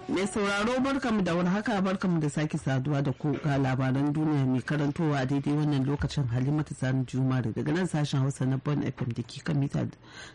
Mai sauraro barkamu da wani haka barkamu da sake saduwa da ku ga labaran duniya mai karantowa a daidai wannan lokacin Halimatu Sani Jumare daga nan sashen Hausa na Bon FM da ke kan mita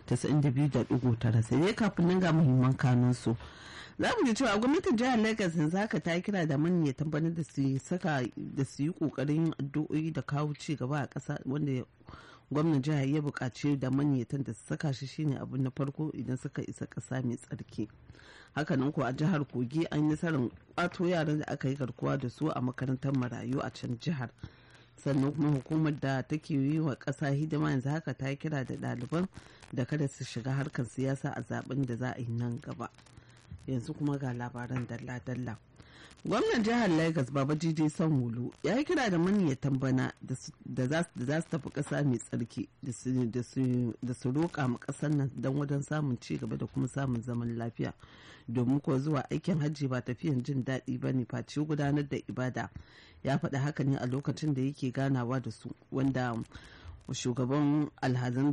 92.9 sai dai kafin nan ga muhimman kanun su. Za mu ji cewa gwamnatin jihar Lagos yanzu haka ta kira da manya tabbatar da su saka da su yi kokarin addu'o'i da kawo ci gaba a ƙasa wanda gwamnan jihar ya buƙaci da manyatan da su saka shi shine abu na farko idan suka isa ƙasa mai tsarki hakanan ko a jihar kogi an yi nasarar kwato yaran da aka yi garkuwa da su a makarantar marayu a can jihar sannan kuma hukumar da take yi wa ƙasa hidima yanzu haka ta kira da ɗaliban da kada su shiga harkar siyasa a zaben da za a yi nan gaba yanzu kuma ga labaran dalla-dalla gwamnan jihar lagos baba jiji sanwulu ya yi kira da maniyatan bana da za su tafi ƙasa mai tsarki da su roƙa ma ƙasar nan don wajen samun ci gaba da kuma samun zaman lafiya domin ko zuwa aikin hajji ba tafiyan jin daɗi ba ne face gudanar da ibada ya faɗi haka ne a lokacin da yake ganawa da su wanda shugaban alhazan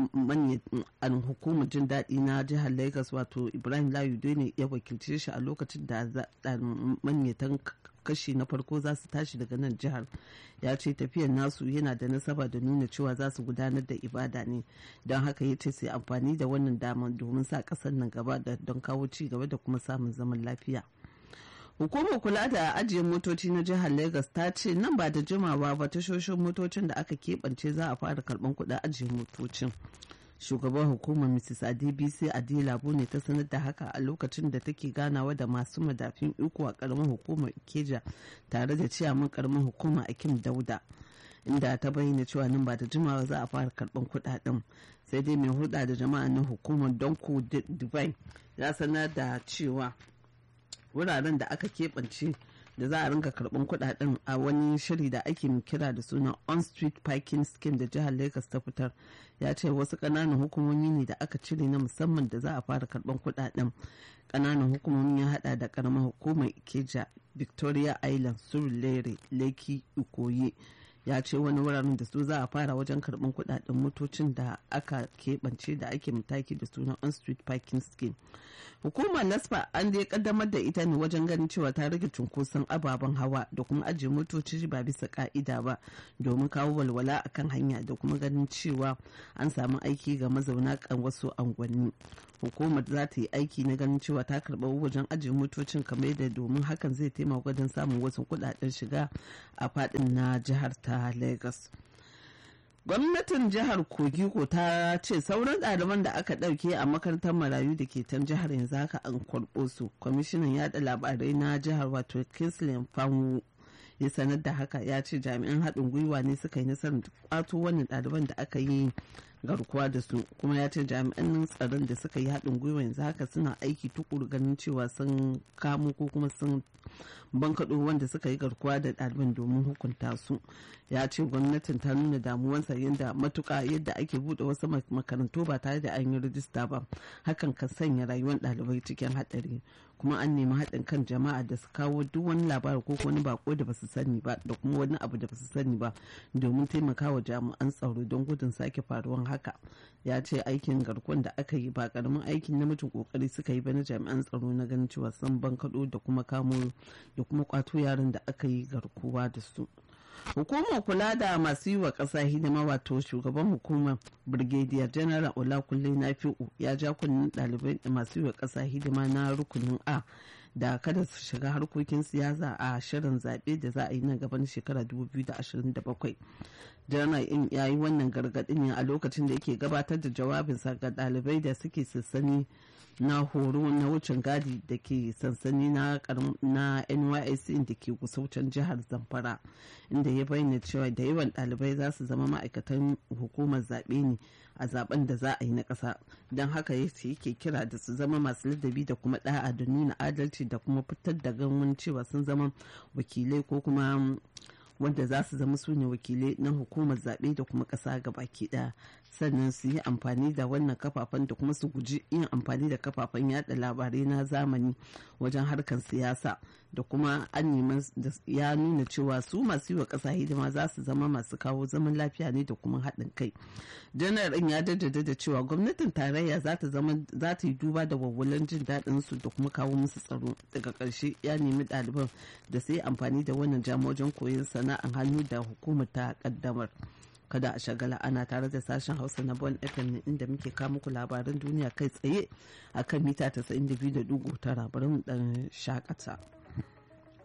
manyan hukumar jin daɗi na jihar lagos wato ibrahim layude ne ya wakilce shi a lokacin da manyatan kashi na farko za su tashi daga nan jihar ya ce tafiyar nasu yana da nasaba da nuna cewa za su gudanar da ibada ne don haka ya ce sai amfani da wannan damar domin sa ƙasar nan gaba don kawo ci gaba da kuma samun zaman lafiya. hukumar kula da ajiye motoci na jihar lagos ta ce nan ba da jimawa ba tashoshin motocin da aka keɓance za a fara karɓar kuɗin ajiye motocin shugaban hukumar mrs adbc adilabu ne ta sanar da haka a lokacin da take ganawa da masu madafin iko a karamin hukumar ikeja tare da ciyaman karamin hukumar akim dauda inda ta bayyana cewa nan ba da jimawa za a fara karɓar kuɗaɗen sai dai mai hulɗa da jama'a na hukumar donko dubai ya sanar da cewa wuraren da aka keɓance da za a rinka karɓar kuɗaɗen a wani shiri da ake kira da suna on street parking scheme da jihar lagos ta fitar ya ce wasu ƙananan hukumomi ne da aka cire na musamman da za a fara karɓar kuɗaɗen ƙananan hukumomi ya haɗa da ƙaramar hukumar ikeja victoria island surulere leki ikoyi ya ce wani wuraren da su za a fara wajen karɓar kuɗaɗen motocin da aka keɓance da ake mataki da suna on street parking scheme hukumar nasfa an dai kaddamar da ita ne wajen ganin cewa ta rage cunkoson ababen hawa da kuma ajiye motoci ba bisa ka'ida ba domin kawo walwala akan hanya da kuma ganin cewa an samu aiki ga mazauna kan wasu angwanni hukumar za ta yi aiki na ganin cewa ta karɓa wajen ajiye motocin kamar yadda domin hakan zai taimaka wajen samun wasu kuɗaɗen shiga a faɗin na jihar ta lagos gwamnatin jihar kogi ko ta ce sauran ɗaliban da aka ɗauke a makarantar marayu da ke can jihar yanzu haka an kwarɓo su kwamishinan yada labarai na jihar wato kinsley fanwu ya sanar da haka ya ce jami'an haɗin gwiwa ne suka yi nasarar kwato wannan ɗaliban da aka yi garkuwa da su kuma ya ce jami'an tsaron da suka yi haɗin gwiwa yanzu haka suna aiki tukuru ganin cewa sun kamo ko kuma sun bankaɗo wanda suka yi garkuwa da ɗaliban domin hukunta su ya ce gwamnatin ta nuna damuwarsa yadda matuka yadda ake buɗe wasu makarantu ba tare da an yi rijista ba hakan kan sanya rayuwar ɗalibai cikin haɗari kuma an nemi haɗin kan jama'a da su kawo duk wani labari ko wani bako da basu sani ba da kuma wani abu da basu sani ba domin taimakawa jami'an tsaro don gudun sake faruwan haka ya ce aikin garkuwan da aka yi ba karamin aikin namijin kokari suka yi ba na jami'an tsaro na ganin cewa sun bankaɗo da kuma kamo da kuma kwato yaran da aka yi garkuwa da su hukumar kula da masu yi wa ƙasa hidima wato shugaban hukumar brigadier general olakunle nafi'u ya ja kunnen ɗalibai masu yi wa ƙasa hidima na rukunin a da kada su shiga harkokin siyasa a shirin zaɓe da za a yi nan gaban shekara 2027 janar in ya yi wannan gargaɗin ne a lokacin da yake gabatar da jawabinsa ga ɗalibai da suke sassani na horo na wucin gadi da ke sansani na nysc da ke kusaucin jihar zamfara inda ya bayyana cewa da yawan ɗalibai za su zama ma'aikatan hukumar zaɓe ne a zaben da za a yi na ƙasa don haka yake kira da su zama masu ladabi da kuma ɗa'a da nuna adalci da kuma fitar da ganwan cewa sun zama wakilai ko kuma wanda za su zama su ne wakilai na hukumar zaɓe da kuma ƙasa baki ɗaya sannan su yi amfani da wannan kafafen da kuma su guji yin amfani da kafafen yada labarai na zamani wajen harkar siyasa da kuma an neman ya nuna cewa su masu yi wa ƙasa hidima za su zama masu kawo zaman lafiya ne da kuma haɗin kai janar ɗin ya jaddada da cewa gwamnatin tarayya za ta zama za ta yi duba da wawwalan jin daɗin su da kuma kawo musu tsaro daga ƙarshe ya nemi ɗaliban da su yi amfani da wannan jama wajen koyon sana'an hannu da hukumar ta ƙaddamar kada a shagala ana tare da sashen hausa na bon fm inda muke kawo muku labaran duniya kai tsaye akan mita 92.9 bari mu ɗan shakata.